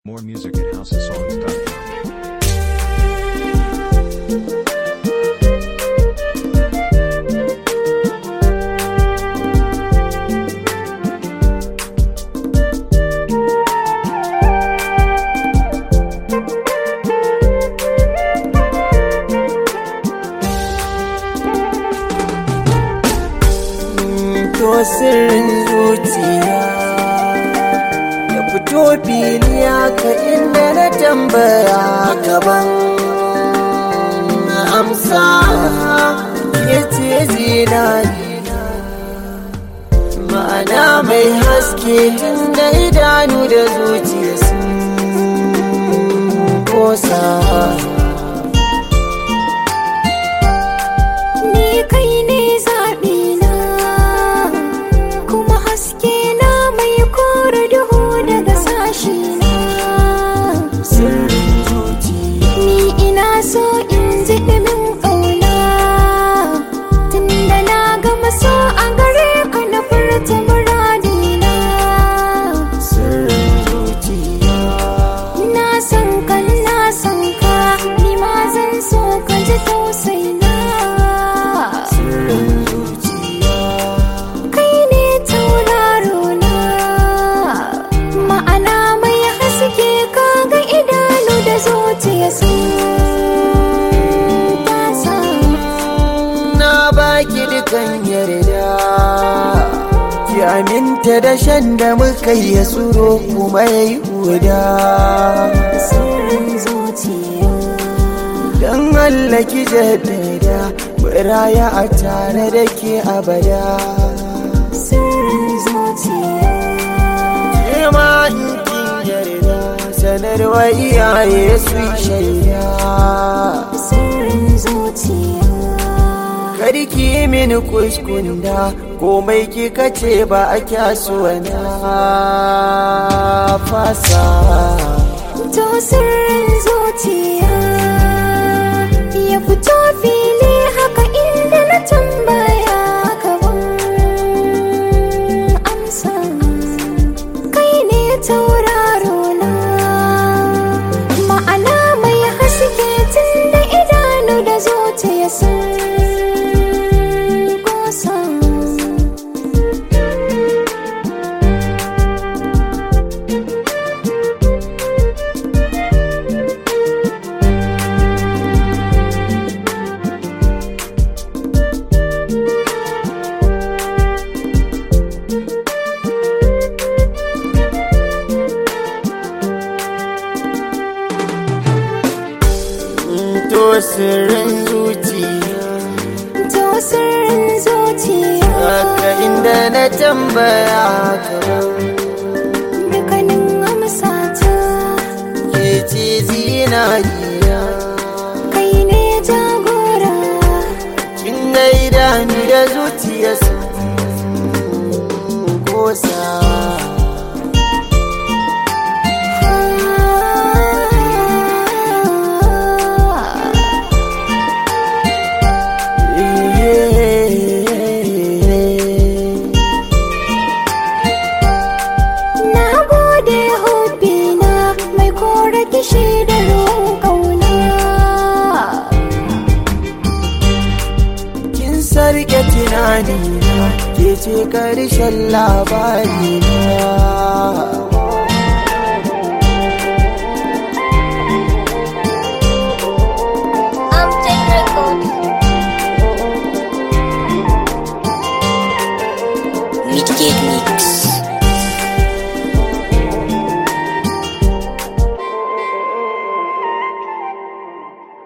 More music at houseofsongs.com. to sirrin zuciya ya fito fili ka inda na tambaya gaban amsa ya ce zinari ma'ana mai haske da idanu da zuciya sun kosa Ni kai ne zaɓina kuma haske na mai kore duhu daga sashi na. sirrin zuciya Ni ina so in ji ɗumin ƙauna tunda na gama so a gare ka na furta muradina. sirrin zuciya Na san ka na san ka ni ma zan so ka ji tausaina. sirrin zuciya kai ne tauraro na ma'ana mai haske kaga idanu da zuciya sun tasa na baki dukan yarda ki aminta da shan da muka yi ya tsoro kuma ya yi huda sirrin zuciya don Allah ki jaddada muraya a tare da ke abada sirrin zuciya ke ma in kin yarda sanarwa iyaye su yi shaida sirrin zuciya Karki mini kuskunda komai kika ce ba a kyasuwa na fasa to sirrin zuciya ya fito fili haka inda na tambaya gaban amsa kai ne tauraro na ma'ana mai haske tun da idanu da zuciya sun kosa to sirrin zuciya to sirrin zuciya haka inda na tambaya kaman dukkanin amsata ke ce zinariya kai ne jagora kin ga idanu da zuciya sun kosa Na gode hobbina mai kore kishi da ruwan ƙauna. kin sarke tunani na ke ce karshen labari na Midgate Mix.